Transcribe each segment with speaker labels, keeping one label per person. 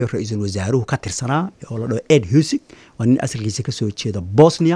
Speaker 1: ra-iisul wasaaruhu ka tirsanaa oo la dhaho ed husig waa nin asalkiisa kasoo jeeda bosnia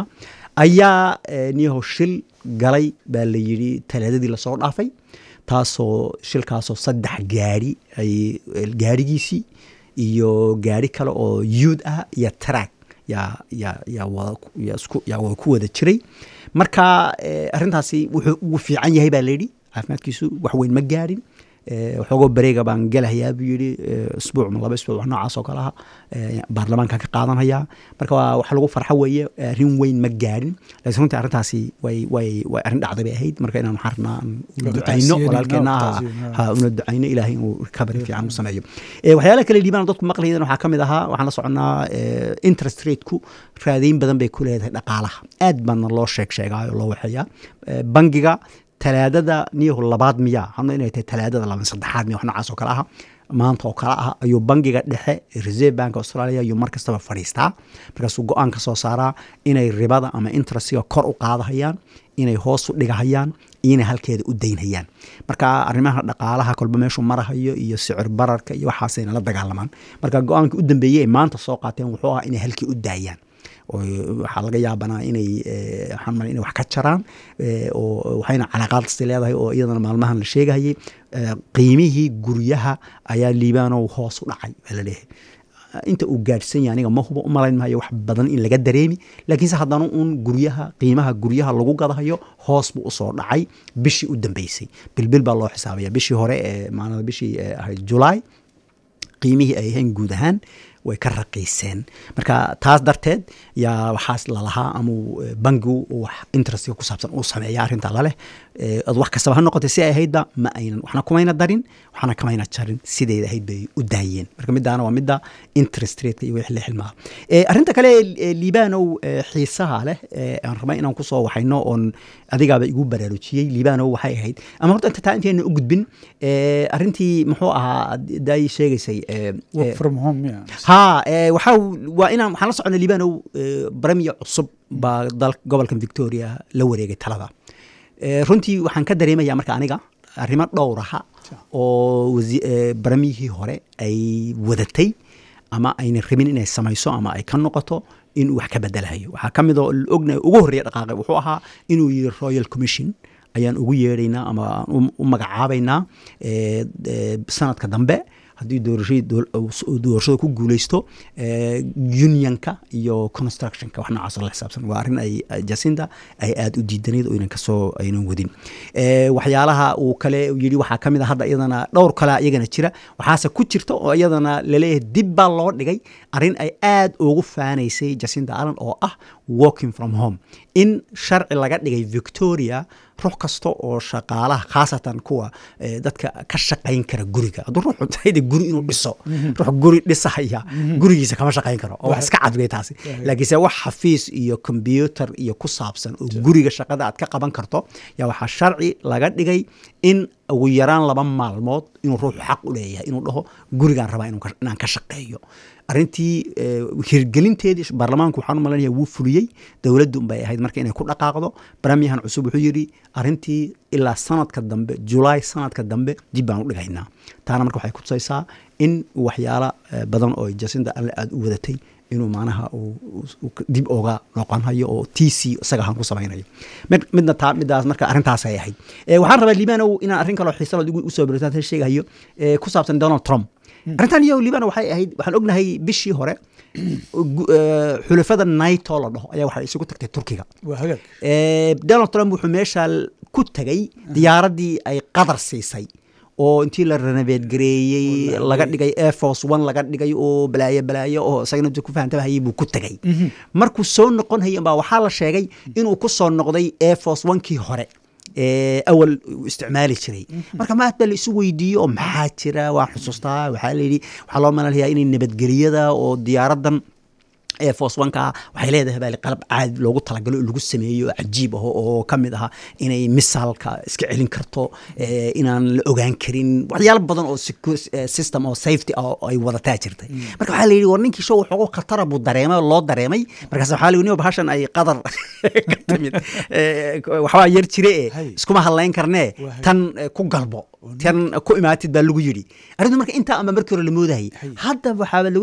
Speaker 1: ayaa niyaho shil galay baa la yidhi talaadadii lasoo dhaafay taasoo shilkaasoo saddex gaari ay gaarigiisii iyo gaari kale oo yuud ah iyo track yaa yaa yaa wada isku yaa wada ku wada jiray marka arrintaasi wuxuu ugu fiican yahay baa layidhi caafimaadkiisu wax weyn ma gaarin waxoogoo bareega baan gelahayaa buu yidhi isbuuc ma laba isbuuc wax noocaas oo kale aha baarlamaankan ka qaadanhayaa marka waa wax lagu farxo weeye arrin weyn ma gaarin laakiin runtii arrintaasi way way way arrin dhacday bay ahayd marka inaan waxaan rabnaa una ducayno walaalkeena ha una ducayno ilaahay inuu recovery fiican u sameeyo waxyaalaha kale liibaan dadku maqlayadan waxaa ka mid ahaa waxaan la soconnaa interest rateku raadayn badan bay ku leedahay dhaqaalaha aad baana loo sheeg sheegaayo loo waxeeyaa bangiga talaadada niyahu labaad miyaa hano inay tahay talaadada laba saddexaad miya wax noocaas oo kale aha maanta oo kale ah ayuu bangiga dhexe reserve bank australia ayuu mar kastaba fadhiistaa markaasuu go-aan ka soo saaraa inay ribada ama interestiga kor u qaadahayaan inay hoos u dhigahayaan iyo inay halkeeda u daynhayaan marka arrimaha dhaqaalaha kolba meeshuu marahayo iyo sicir bararka iyo waxaasayna la dagaalamaan marka go-aankii u dambeeyey ay maanta soo qaateen wuxuu ahaa inay halkii u daayaan waxaa laga yaabanaa inay waxaan mal inay wax ka jaraan oo waxayna calaaqaadsi leedahay oo iyadana maalmahan la sheegahayay qiimihii guryaha ayaa liibaanow hoos u dhacay baa laleeyahay inta uu gaadhsan yahay aniga ma hubo u malayn maayo wax badan in laga dareemi laakiinse haddana uun guryaha qiimaha guryaha lagu gadahayo hoos buu usoo dhacay bishii u dambeysay bilbil baa loo xisaabaya bishii hore ee maalada bishii ahayd julaay qiimihii ay ahayn guud ahaan way ka raqiiseen marka taas darteed yaa waxaas lalahaa amau bangigu wax interestiga ku saabsan uu sameeya arrinta laleh ad wax kastaba ha noqotay si ay ahaydba ma aynan waxna kumayna darin waxna kamayna jarin sideeda ahayd bay u daayeen marka midaana waa midda interest rateka iyo wixii la xilmaa arrinta kale liibanow xiisaha leh aan rabay inaan kusoo waxayno oon adigaaba igu baraarujiyey liibanow waxay ahayd ama horta inta taa intayna u gudbin arrintii muxuu ahaa daay sheegaysay ha waxaa waa inaan waxaan la socona liibanow baramiya cusub baa dal gobolkan victoria la wareegay talada runtii waxaan ka dareemaya marka aniga arrimo dhowraha oo baramiyihii hore ay wadatay ama ayna rabin inay samayso ama ay ka noqoto inuu wax ka bedelahayo waxaa ka mid oo ogna ugu horreeya dhaqaaqay wuxuu ahaa inuu yiri royal commission ayaan ugu yeedhaynaa ama aan u magacaabaynaa sanadka dambe haddii doorashada ku guuleysto unionka iyo constructionka wax noocaas la xisaabsan waa arrin ay jacinda ay aada u diidanayd oo inan kasoo aynan wadin waxyaalaha uu kale yidhi waxaa ka mid a hadda iyadana dhowr kale iyagana jira waxaase ku jirta oo iyadana laleeyahay dib baa loo dhigay arrin ay aada ugu faanaysay jacinda allen oo ah walking from home in sharci laga dhigay victoria ruux kasta oo shaqaalaha khaasatan kuwa dadka ka shaqayn kara guriga hadduu ruuxu tahayde guri inuu dhiso ruux guri dhisahaya gurigiisa kama shaqayn karo oo wax iska cadwey taasi laakiinse wax xafiis iyo combyuter iyo ku saabsan oo guriga shaqada aad ka qaban karto yaa waxaa sharci laga dhigay in ugu yaraan laba maalmood inuu ruuxu xaq u leeyahay inuu dhaho gurigaan rabaa inaan ka shaqeeyo arrintii hirgelinteedii baarlamaanku waxaan u malanaya wuu fuliyey dowladdu bay ahayd marka inay ku dhaqaaqdo baramiyahan cusub wuxuu yidhi arrintii ilaa sanadka dambe julaay sanadka dambe dib baan u dhigaynaa taana marka waxay kutusaysaa in waxyaala badan oo jasinda alle aada u wadatay inuu macnaha dib oga noqonhayo oo t c isaga ahaan ku samaynayo midna taa midaas marka arrintaasay ahayd waxaan rabaa liibanow inaan arrin kaloo xiisalood usoo bartaan sheegahayo ku saabsan donald trump arrintan iyo libana waxay ahayd waxaan ognahay bishii hore xulafada naito la dhaho ayaa waxay isugu tagtay turkiga donald trump wuxuu meesha ku tegay diyaaraddii ay qadar siisay oo intii la renoveedgareeyey laga dhigay airforce one laga dhigay oo balaayo balaayo oo isagana ku fahantabahayay buu ku tegay markuu soo noqon hayay baa waxaa la sheegay inuu ku soo noqday airforce one-kii hore awal isticmaali jiray marka maad baa la isu weydiiyo oo maxaa jira waan xusuustaa waxaa layidhi waxaa loo malalayaa inay nabadgeliyada oo diyaaradan ee foswanka waxay leedahay baa qalab caadi loogu talagalo oo lagu sameeyo oo cajiib ah oo ka mid aha inay misaalka iska celin karto ee, inaan la ogaan karin waxyaalo badan oo secu- eh, system oo safety ah oo ay wadataa jirtay marka waxaa la yidhi war ninkii show waxoogo khatara buu dareemay oo loo dareemay markaas waxaa la yidhi "Niyow, bahashan ay qadar ka timid Eh, waxbaa yar jire eh
Speaker 2: Hay.
Speaker 1: iskuma hadlayn karnee
Speaker 2: Waa hay.
Speaker 1: tan eh, ku galbo tan ku imaatid baa lagu yidhi arrintu marka intaa ama markii hore la moodahayay
Speaker 2: Hay.
Speaker 1: hadda waxaaba lagu